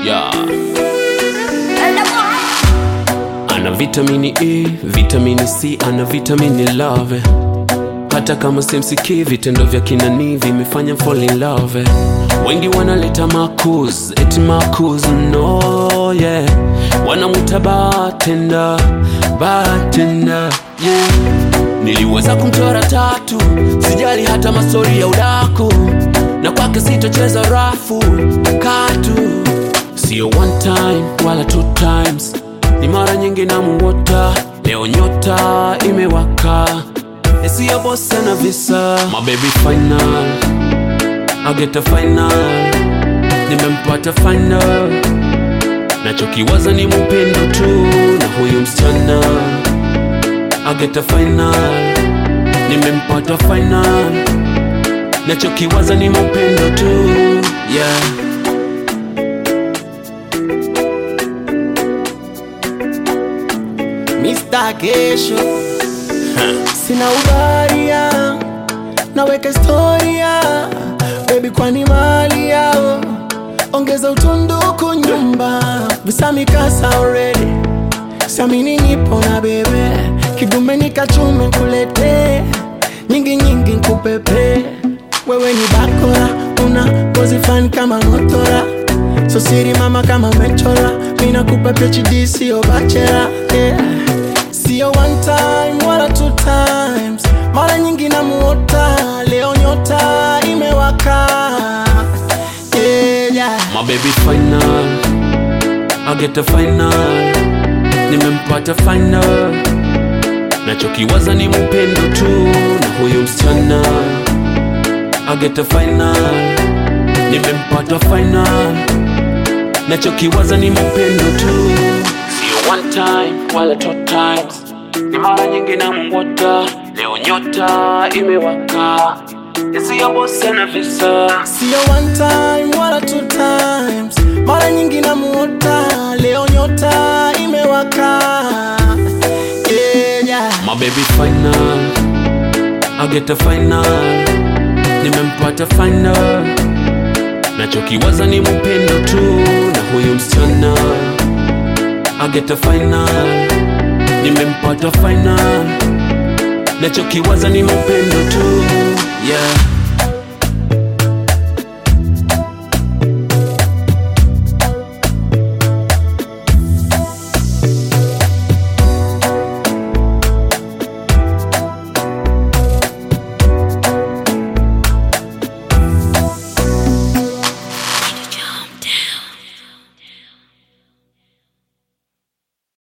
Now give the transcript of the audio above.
yeah. Ana vitamini E, vitamini C, ana vitamini love. Hata kama simsikii, vitendo vya kinani vimefanya fall in love. Wengi wanaleta makus, eti makus, no yeah. Wanamuta bartender, bartender, yeah. Niliweza kumchora tatu, sijali hata mastori ya udaku, na kwake sitocheza rafu katu, sio one time wala two times, ni mara nyingi na muota. Leo nyota imewaka, isiyo bosa na visa, my baby final, I get a final, nimempata final, nachokiwaza ni mupendo tu na huyu msichana I get a final, nimempata final, nachokiwaza ni mapendo tu yeah. Mr. Kesho sina ubaria naweka historia bebi kwani mali yao ongeza utunduku nyumba visamikasa already samini nipo na bebe kidume nikachume kulete nyingi nyingi nkupepe wewe ni bakora una pozi fani kama motora so siri mama kama mechora mina kupa PhD sio bachela yeah. sio one time wala two times mara nyingi namuota leo nyota imewaka yeah, yeah. My baby final, I get a final, nimempata final, nachokiwaza ni mupendo tu na huyu msichana. I get a final, nimempata final, nachokiwaza ni mupendo tu, sio one time wala two times, ni mara nyingi na mungota. Leo nyota imewaka, isiyo bosa na visa sio one time wala two times mara nyingi namuota leo nyota imewaka yeah, yeah. My baby final, I get a final, nimempata final, nachokiwaza ni mupendo tu na huyu msichana. I get a final, nimempata final, nachokiwaza ni mupendo tu yeah.